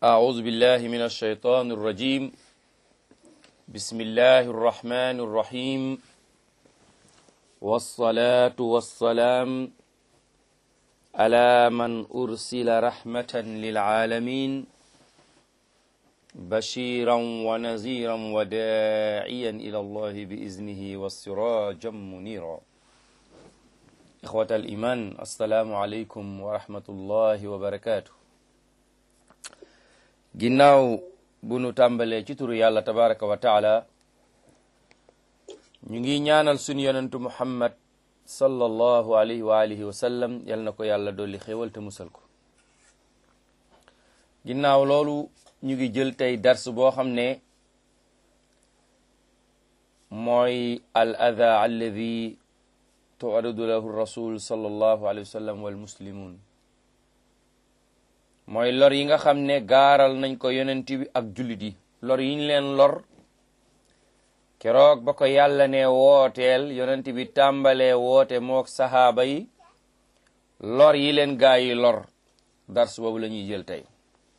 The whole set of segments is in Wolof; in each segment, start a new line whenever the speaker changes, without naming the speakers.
أعوذ بالله من الشيطان الرجيم بسم الله الرحمن الرحيم والصلاة والسلام على من أرسل رحمة للعالمين بشيرا ونذيرا وداعيا إلى الله بإذنه والسراجا منيرا إخوة الإيمان السلام عليكم ورحمة الله وبركاته ginnaaw bu nu tàmbalee ci turu yàlla tabaraka wa taala ñu ngi ñaanal sunu yonentu muhammad sallallahu alayhi wa alihi wa sallam yal na ko yàlla dolli xéwal te musal ko ginnaaw loolu ñu ngi jël tey dars boo xam ne mooy al adha alladi tu'aradu lahu rasul sallallahu alayhi wa sallam wal muslimun mooy lor yi nga xam ne gaaral nañ ko yonent bi ak jullit yi lor yi ñu leen lor keroog ba ko yàlla ne wooteel yonent bi tàmbalee woote mook sahaaba yi lor yi leen gaa yi lor dars boobu la ñuy jël tey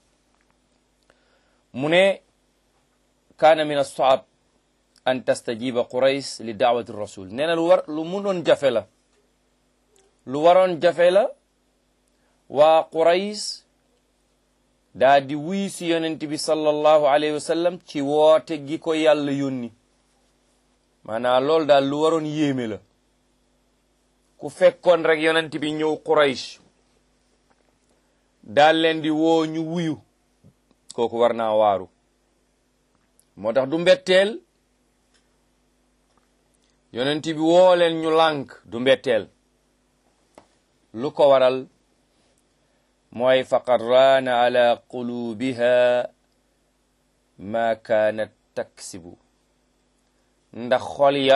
mu ne kaana min as-saab an tastajiba qurays li daawati rasul nee na lu war lu munoon jafe la lu waroon jafe la waa qurays daa di wuy si yonent bi sallallahu alayhi wa sallam ci woote gi ko yàlla yónni maanaam loolu daal lu waroon yéeme la ku fekkoon rek yonent bi ñëw Quraysh daal leen di woo ñu wuyu kooku war naa waaru moo tax du mbetteel yonent bi woo leen ñu lànk du mbetteel lu ko waral mooy faqad raana ala qulubiha ma kaanat taksibu ndax xol ya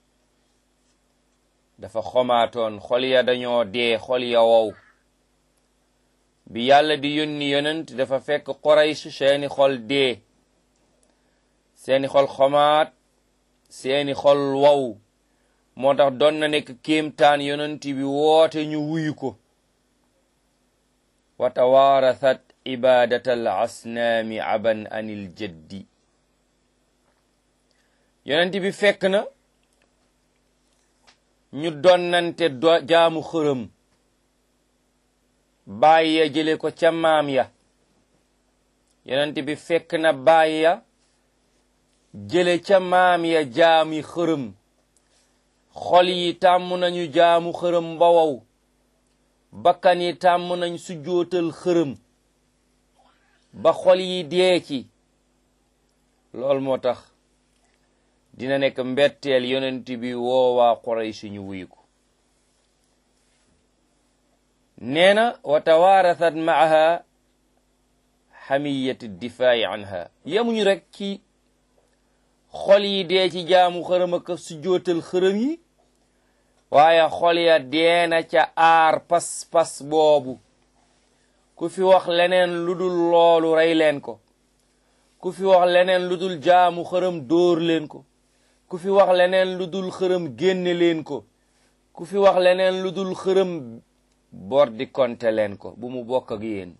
dafa xomaatoon xol ya dañoo dee xol ya wow bi yàlla di yónni yonent dafa fekk Quraysh seeni xol dee seeni xol xomaat seeni xol wow moo tax doon na nekk kéemtaan yonent bi woote ñu wuyu ko wa tawaarathat ibadata al asnaami aban anil jaddi yonent bi fekk na ñu donnante jaamu xërëm baay ya jële ko ca maam ya yonent bi fekk na baay ya jële ca maam ya jaami xërëm xol yi tàmm nañu jaamu xërëm ba wow bakkan yi tàmm nañ su jootal xërëm ba xol yi dee ci loolu moo tax dina nekk mbetteel yonent bi woowaa Quraysh ñu wuyu ko nee na wa tawaarasat maaha xamiyat difaayi anha yemuñu rek ci xol yi dee ci jaamu xërëm ak su jootal xërëm yi waaye xol ya deena ca aar pas-pas boobu ku fi wax leneen lu dul loolu rey leen ko ku fi wax leneen lu dul jaamu xërëm dóor leen ko ku fi wax leneen lu dul xërëm génne leen ko ku fi wax leneen lu dul xërëm bor di konte leen ko bu mu bokk ak yéen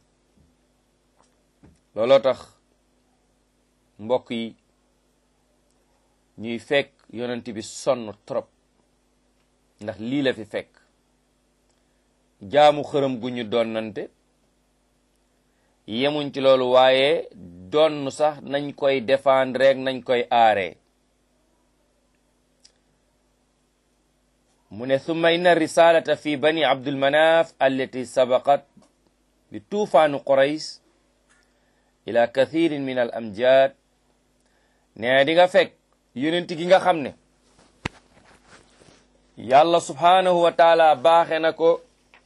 looloo tax mbokk yi ñuy fekk yonent bi sonn trop ndax lii la fi fekk jaamu xërëm gu ñu donnante yemuñ ci loolu waaye donn sax nañ koy défendre rek nañ koy aaree mu ne summa inna risalata fi bani abdul manaf allati sabaqat bi tuufaanu qurays ila kathirin min al amjad ne di nga fekk yonent gi nga xam ne yàlla subhaanahu wa taala baaxe na ko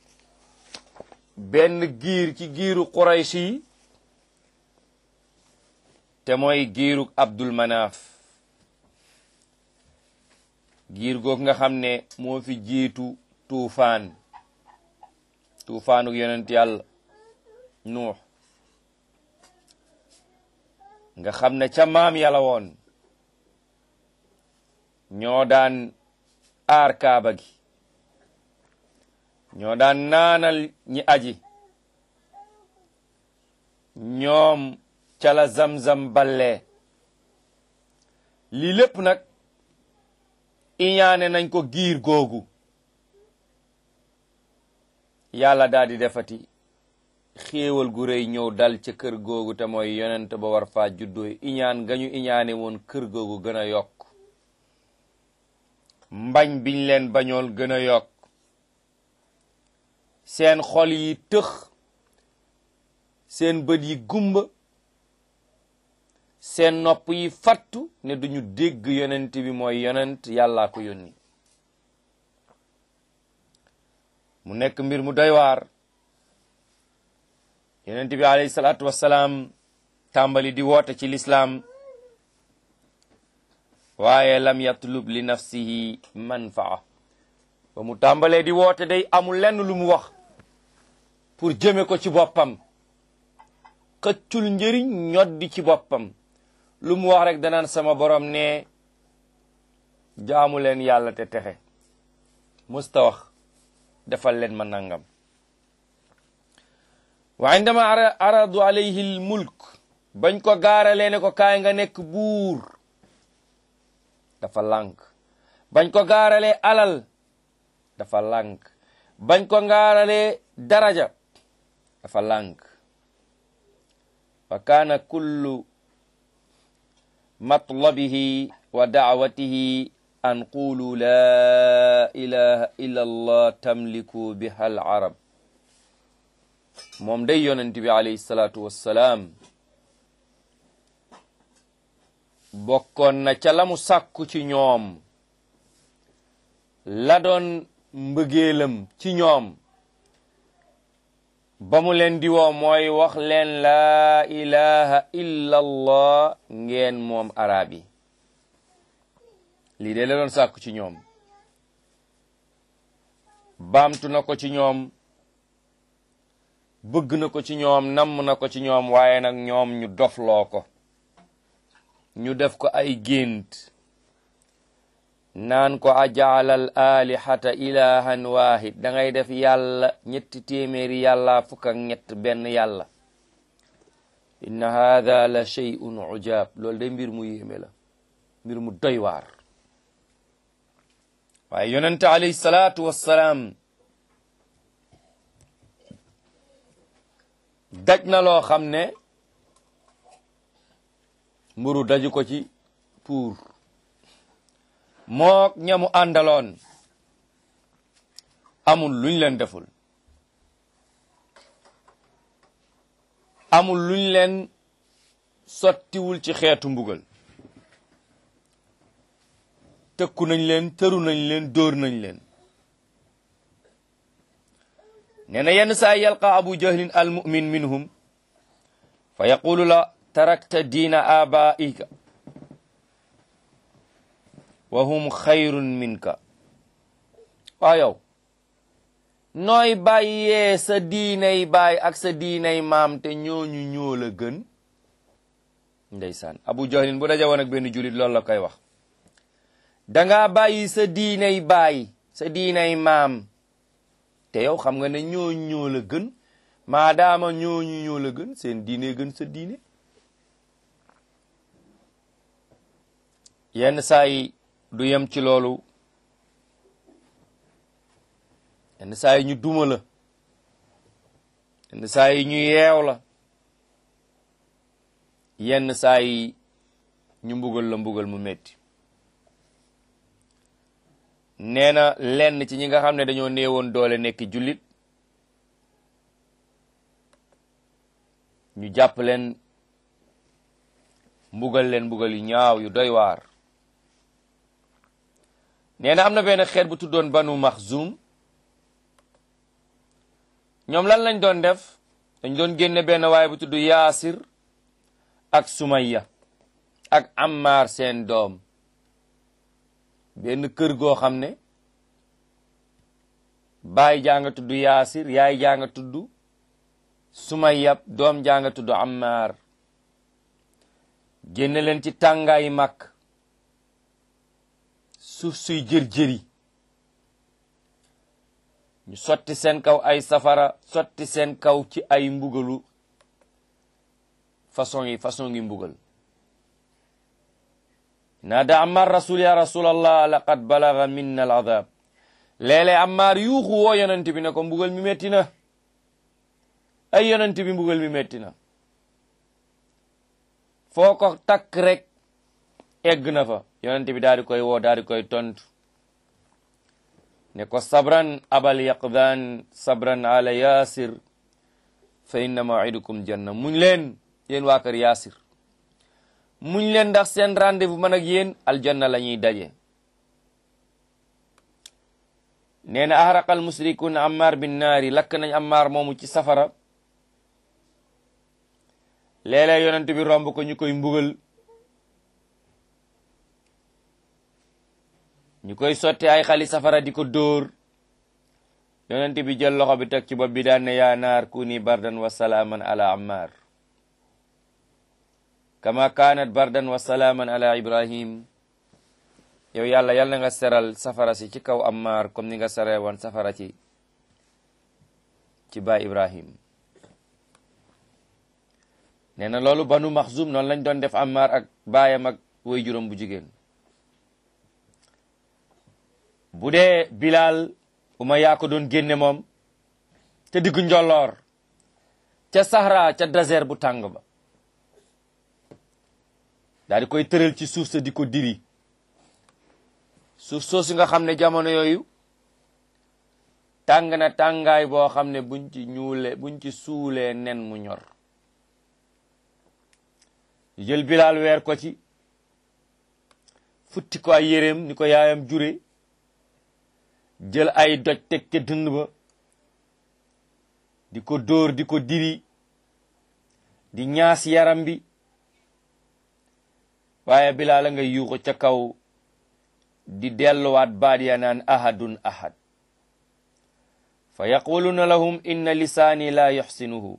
benn giir ci giiru quraysh yi te mooy giiru abdul manaaf giir goog nga xam ne moo fi jiitu tuufaan tuufaanuk yonent yàlla nuux nga xam ne ca maam yàlla woon ñoo daan aar kaaba gi ñoo daan naanal ñi aji ñoom ca la zamzam ballee lii lépp nag iñaane nañ ko giir googu yàlla daal di defati xéewal gu rëy ñëw dal ca kër googu te mooy yonent ba war faa juddoo iñaan gañu iñaane woon kër googu gën a yokk mbañ biñ leen bañool gën a yokk seen xol yi tëx seen bët yi gumba seen nopp yi fattu ne duñu dégg yonent bi mooy yonent yàllaa ko yónni mu nekk mbir mu doy waar yonent bi alayhi salaatu wassalaam tàmbali di woote ci lislaam waaye lam yatlub li nafsihi manfaa ba mu tàmbalee di woote day amul lenn lu mu wax pour jëme ko ci boppam xëccul njëriñ ñoddi ci boppam lu mu wax rek danaan sama borom ne jaamu leen yàlla te texe musta wax defal leen ma nangam wa indama aradu alayhi l mulk bañ ko gaaralee ne ko kaay nga nekk buur dafa lànk bañ ko gaaralee alal dafa lànk bañ ko gaaralee daraja dafa lànk fa kaana kullu matlabihi wa daawatihi an qulu la ilaha illa allah tamliku biha al arab moom day yonent bi alayhi salaatu wassalaam bokkoon na ca la mu sàkku ci ñoom la doon mbëggeelam ci ñoom ba mu leen di woo mooy wax leen laa ilaha illa allah ngeen moom arab yi lii de la doon sàkku ci ñoom baamtu na ko ci ñoom bëgg na ko ci ñoom namm na ko ci ñoom waaye nag ñoom ñu dofloo ko ñu def ko ay gént naan ko ajaalal alihata ilahan wahid da ngay def yàlla ñetti téeméeri yàlla fukk ak ñett benn yàlla inna haada la shay'un ujaab loolu day mbir mu yéeme la mbir mu doy waar waaye yonente alayhi salaatu wassalaam daj na loo xam ne mburu daju ko ci pour mook ñamu àndaloon amul luñ leen deful amul luñ leen sottiwul ci xeetu mbugal tëkku nañ leen tëru nañ leen dóor nañ leen nee na yenn saa yalqa abu jahlin al mumin minhum fa yaqulu la tarakta diina abaika wa hum xayrun minka waaw yow nooy bàyyee sa diinay baay ak sa diinay maam te ñooñu ñoo la gën ndeysaan abu jahlin bu daja woon ak benn julit loolu la koy wax danga bàyyi sa diinay baay sa diinay maam te yow xam nga ne ñooñu ñoo la gën maadaama ñooñu ñoo la gën seen diine gën sa diine yenn saa yi du yem ci loolu yenn saa yi ñu duma la yenn saa yi ñu yeew la yenn saa yi ñu mbugal la mbugal mu metti nee na lenn ci ñi nga xam ne dañoo néewoon doole nekk jullit ñu jàpp leen mbugal leen mbugal yu ñaaw yu doy waar nee na am na benn xeet bu tuddoon banu maxzum ñoom lan lañ doon def dañ doon génne benn waaye bu tudd yaasir ak sumayya ak ammar seen doom benn kër goo xam ne baay jaa nga tudd yaasir yaay jaa nga tudd sumayya doom jaa nga tudd ammar génne leen ci tàngaayi màkk suuf suy jër-jëri ñu sotti seen kaw ay safara sotti seen kaw ci ay mbugalu façon yi façon ngi mbugal naada ammar rasul ya rasulallah laqad balaga minna al adab léeg-léeg ammar yuuxu woo yonent bi ne ko mbugal mi metti na ay yonent bi mbugal mi metti na foo ko takk rek egg na fa yonent bi daal di koy woo daal di koy tontu ne ko sabran abal yaqdan sabran ala yasir fa inna mawidukum janna muñ leen yéen waa kër yaasir muñ leen ndax seen rendez-vous man ak yéen aljanna la ñuy daje nee na ahraqal musrikun ammar bin naari lakk nañ ammar moomu ci safara léeg-léeg yonent bi romb ko ñu koy mbugal ñu koy sotti ay xali safara di ko dóor yonent bi jël loxo bi teg ci bopp bi daan ne yaa naar kuni bardan wa salaaman ala ammar kama kaanat bardan wa salaaman ala ibrahim yow yàlla yal na nga seral safara si ci kaw ammar comme ni nga sere woon safara ci ci baay ibrahim nee na loolu banu maxzum noonu lañ doon def ammar ak baayam ak way juróom bu jigéen bu dee bilal uma yaa ko doon génne moom te diggu njolloor ca sahara ca désert bu tàng ba daal di koy tëral ci suuf sa di ko diri suuf soosu nga xam ne jamono yooyu tàng na tàngaay boo xam ne buñ ci ñuule buñ ci suulee nen mu ñor jël bilal weer ko ci futti ko ay yéreem ni ko yaayam jure jël ay doj teg ca dënd ba di ko dóor di ko diri di ñaas yaram bi waaye bilaa la nga yuuxu ca kaw di delluwaat baat ya naan ahadun ahad fa yaquluna lahum inna lisaani la yuxsinuhu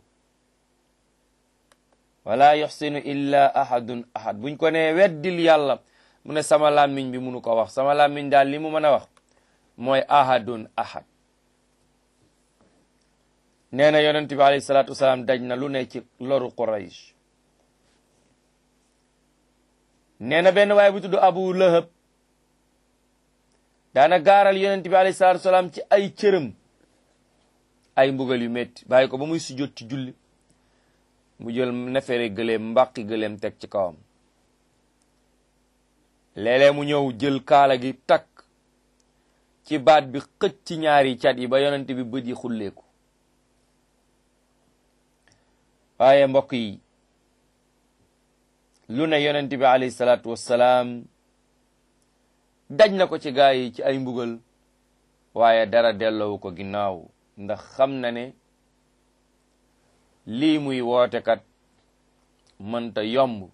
wala yuxsinu illa ahadun ahad buñ ko ne weddil yàlla mu ne sama làmmiñ bi munu ko wax sama làmmiñ daal li mu mën a wax mooy ahadun ahad nee na yonent bi alayhi salaatu wasalaam daj na lu ne ci loru Quraysh nee na benn waaye bu tudd Abu Lahab daana gaaral yonent bi alayhi salaatu wasalaam ci ay cëram ay mbugal yu métti bàyyi ko ba muy sujjóot ci julli mu jël nefere gëleem mbàqi gëleem teg ci kawam léeg-léeg mu ñëw jël kaala gi takk ci baat bi xëcc ci ñaari cat yi ba yonent bi bët yi xulleeku waaye mbokk yi lu ne yonent bi alayhi salaatu wassalaam daj na ko ci gaa yi ci ay mbugal waaye dara delloowu ko ginnaaw ndax xam na ne lii muy woote kat mënta yomb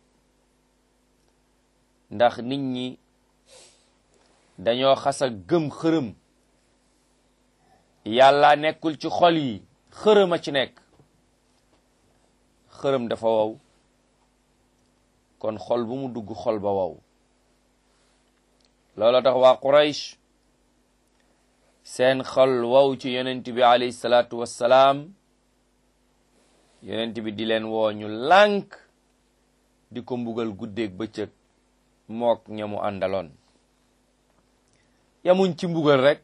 ndax nit ñi dañoo xasa gëm xërëm yàlla nekkul ci xol yi xërëm a ci nekk xërëm dafa wow kon xol bu mu dugg xol ba wow loolu tax waa Quraysh seen xol wow ci yonent bi alayhi salaatu wassalaam yonent bi di leen woo ñu lànk di ko mbugal guddeeg bëccëg mook ñamu àndaloon yamuñ ci mbugal rek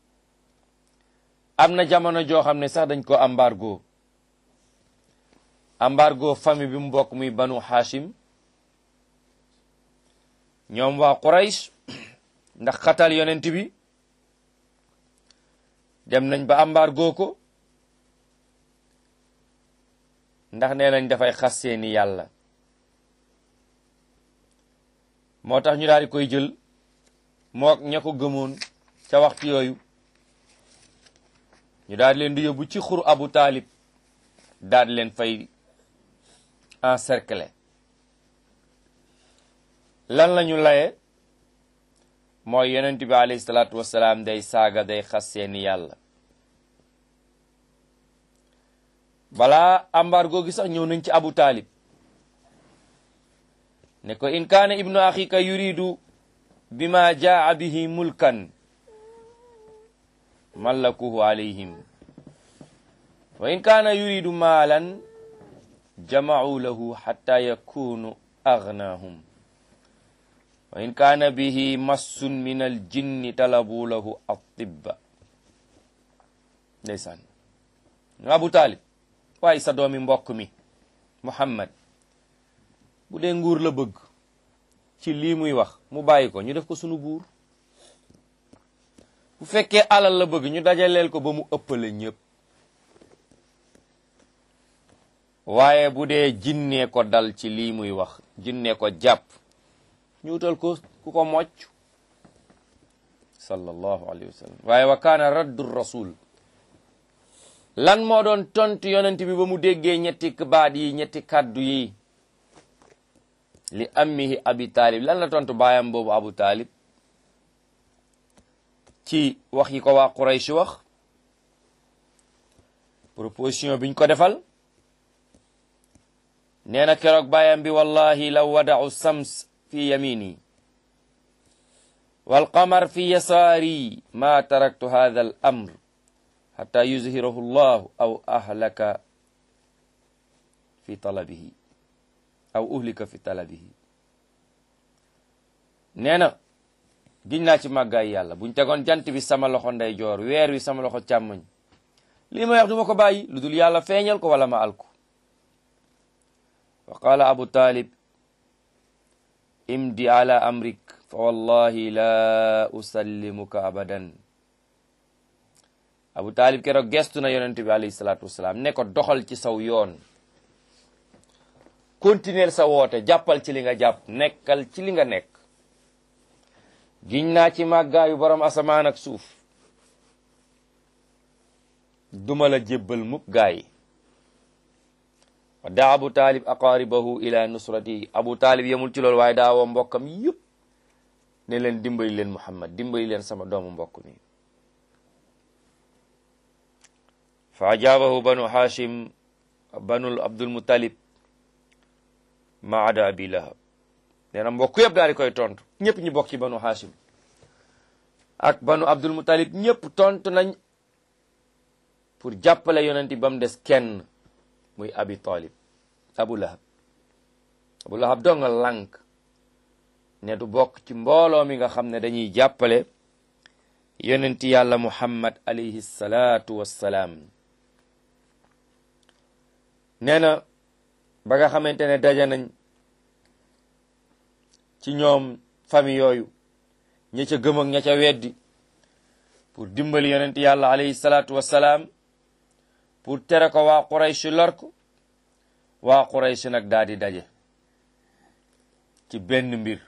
am na jamono joo xam ne sax dañ ko embargo embargo famille bi mu bokk muy banu Hashim ñoom waa Quraysh ndax xatal yonent bi dem nañ ba embargo ko ndax nee nañ dafay xas seeni yàlla moo tax ñu daal di koy jël mook ña ko gëmoon ca waxtu yooyu ñu daal di leen di yóbbu ci xur Abu Taalib daal di leen fay encercler lan la ñu laye mooy yonent bi alayhi salaatu wassalaam day saaga day xas seeni yàlla balaa embargo gi sax ñëw nañ ci Abu Taalib ne ko in kaana ibnu axika yuridu bima jaa bihi mulkan mallakuhu alayhim wa in kaana yuridu maalan jamacuu lahu xatta yakunu agnaahum wa in kaana bihi massun min aljinni talabuu lahu attibba ndeysaan abu taalib waaye sa doomi mbokk mi muhammad bu dee nguur la bëgg ci lii muy wax mu bàyyi ko ñu def ko sunu buur bu fekkee alal la bëgg ñu dajaleel ko ba mu ëppale ñëpp waaye bu dee jinnee ko dal ci lii muy wax jinnee ko jàpp ñu utal ko ku ko mocc sallallahu alayhi wa sallam waaye wa kaana raddu rasul lan moo doon tontu yonent bi ba mu déggee ñetti baat yi ñetti kaddu yi li ammihi abi taalib lan la tontu baayam boobu abu taalib ci wax yi ko waa Quraysh wax proposition biñ ko defal nee na keroog baayam bi wallahi law wada'u sams fi yamini wal qamar fi yasaari ma taraktu hadha al amr hatta yuzhirahu llahu aw ahlaka fi talabihi aw uhlika fi talabihi nee na giñ naa ci màggaay yàlla buñ tegoon jant bi sama loxo ndeyjoor weer wi sama loxo càmmoñ lii may wax du ma ko bàyyi lu dul yàlla feeñal ko wala ma alku wa qaala abu talib imdi ala amrik fa wallahi la usallimuka abadan abu talib keroog gestu na yonent bi alayhi salaatu wasalaam ne ko doxal ci saw yoon continuer sa woote jàppal ci li nga jàpp nekkal ci li nga nekk giñ naa ci màggaayu borom asamaan ak suuf duma la jébbal mukk gaa yi wa daa abu taalib aqaaribahu ila nusrati abu taalib yemul ci loolu waaye daa woo mbokkam yëpp ne leen dimbali leen muhammad dimbali leen sama doomu mbokk mi fa ajaabahu banu hashim banul abdul muttalib maada abi lahab nee na mbokk yëpp daal di koy tontu ñëpp ñu bokk ci banu hashim ak banu abdul muttalib ñëpp tontu nañ pour jàppale yonent ba mu des kenn muy abi talib abu lahab abu lahab doo nga lànk ne du bokk ci mbooloo mi nga xam ne dañuy jàppale yonent yàlla muhammad alayhi salaatu wassalaam nee na ba nga xamante ne daja nañ ci ñoom famille yooyu ña ca gëm ak ña ca weddi pour dimbali yonent yàlla alayhi salaatu wassalaam pour tere ko waa Quraysh lor ko waa Quraysh nag daal di daje ci benn mbir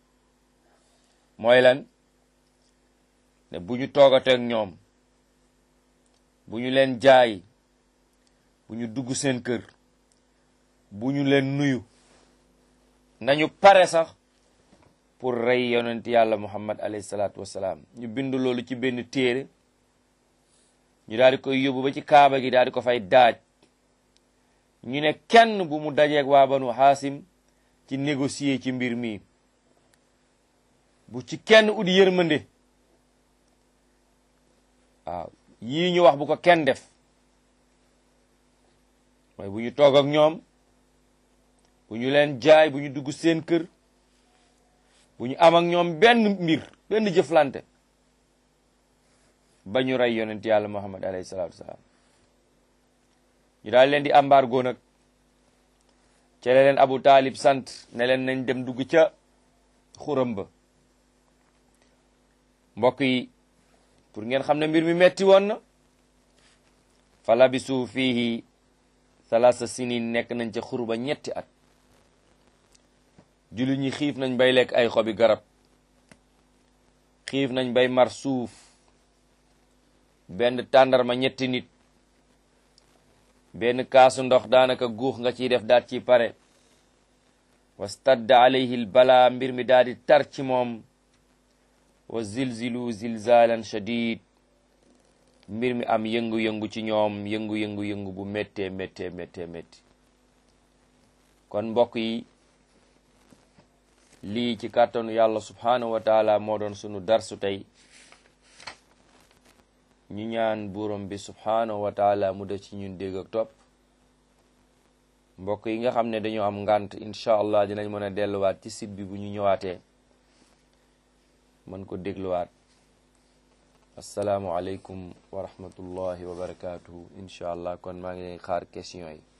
mooy lan ne bu ñu toogateeg ñoom bu ñu leen jaay bu ñu dugg seen kër bu ñu leen nuyu nañu pare sax pour rey yonent yàlla muhammad alayhi salaatu wassalaam ñu bind loolu ci benn téere ñu daal di koy yóbbu ba ci kaaba gi daal di ko fay daaj ñu ne kenn bu mu dajeeg waa banu xaasim ci négocier ci mbir mi bu ci kenn ut yërmande waaw yii ñu wax bu ko kenn def mooy bu ñu toog ak ñoom bu ñu leen jaay bu ñu dugg seen kër bu ñu am ak ñoom benn mbir benn jëflante ba ñu rey yonent yàlla muhammad alayhi salaatu wasalaam ñu daal leen di embargo nag ca la leen abu taalib sant ne leen nañ dem dugg ca xuram ba mbokk yi pour ngeen xam ne mbir mi metti woon na fa labisu fiihi salaasa sinin nekk nañ ca xur ba ñetti at jullit ñi xiif nañ bay lekk ay xobi garab xiif nañ bay mar suuf benn tàndarma ñetti nit benn kaasu ndox daanaka guux nga ciy def daat ci pare wastadda alayhi l bala mbir mi daal di tar ci moom wa zilzilu zilzalan shadid mbir mi am yëngu-yëngu ci ñoom yëngu-yëngu-yëngu bu méttee méttee méttee métti kon mbokk yi lii ci kàttanu yàlla subhanahu wa taala moo doon sunu darsu tey ñu ñaan buuram bi subhanahu wa taala mu def ci ñun dégg ak topp mbokk yi nga xam ne dañoo am ngànt incha allah dinañ mën a delluwaat ci site bi bu ñu ñëwaatee mën ko dégluwaat asalaamualeykum wa rahmatullahi wa barakatuhu incha allah kon maa ngi xaar question yi